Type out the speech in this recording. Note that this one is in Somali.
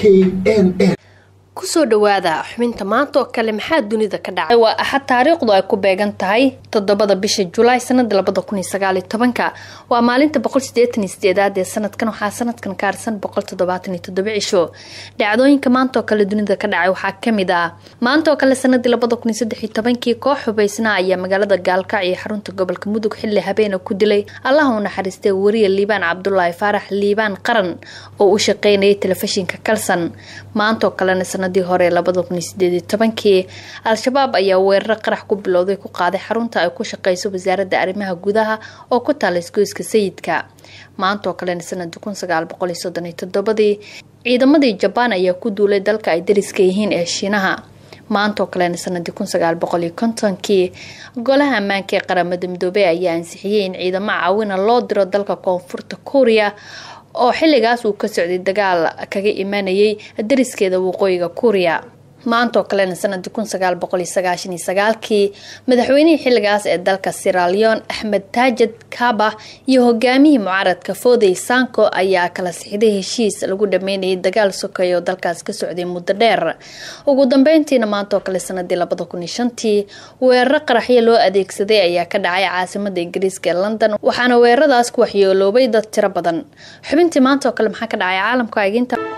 n n kusoo dhawaada xubinta maanta oo kale maxaa dunida ka dhacay waa axad taariikhdu ay ku beegan tahay toddobada bisha julaay sanada labada kun iyo sagaal iyo tobanka waa maalinta boqol sideetan iyo sideedaad ee sanadkan waxaa sanadkan ka harsan boqol toddobaatan iyo toddoba cisho dhacdooyinka maanta oo kale dunida ka dhacay waxaa kamid ah maanta oo kale sanadii labada kun iyo saddex iyo tobankii koox hubaysna ayaa magaalada gaalkac iyo xarunta gobolka mudug xilli habeena ku dilay allaha u naxariistay wariya liibaan cabdulaahi faarax liibaan qaran oo u shaqeynayay telefishinka kalson maanta oo kalena sanadii hore labada kun iyo sideed iyo tobankii al-shabaab ayaa weeraro qarax ku bilowday ku qaaday xarunta ay ku shaqeyso wasaaradda arrimaha gudaha oo ku taala isgoyska sayidka maanta oo kalena sanadii kun sagaal boqol iyo soddon iyo toddobadii ciidamadii jabaan ayaa ku duulay dalka ay dariska yihiin ee shiinaha maanta oo kalena sanadii kun sagaal boqol iyo kontonkii golaha ammaanka ee qaramada midoobey ayaa ansixiyey in ciidamo caawina loo diro dalka koonfurta kuuriya oo xilligaas uu ka socday dagaal kaga imanayay dariskeeda waqooyiga kuuriya maanta oo kalena sanadii kun sagaal boqol iyo sagaashan iyo sagaalkii madaxweynihii xilligaas ee dalka siralion axmed taajid kaba iyo hogaamihii mucaaradka foodey sanko ayaa kala sixiday heshiis lagu dhameynayay dagaal sokeey oo dalkaas ka socday muddo dheer ugu dambeyntiina maanta oo kale sanadii labada kun iyo shantii weeraro qaraxyo loo adeegsaday ayaa ka dhacay caasimada ingiriiska ee london waxaana weeraradaas ku waxyeeloobay dad tiro badan xubintii maanta oo kale maxaa ka dhacay caalamka eginta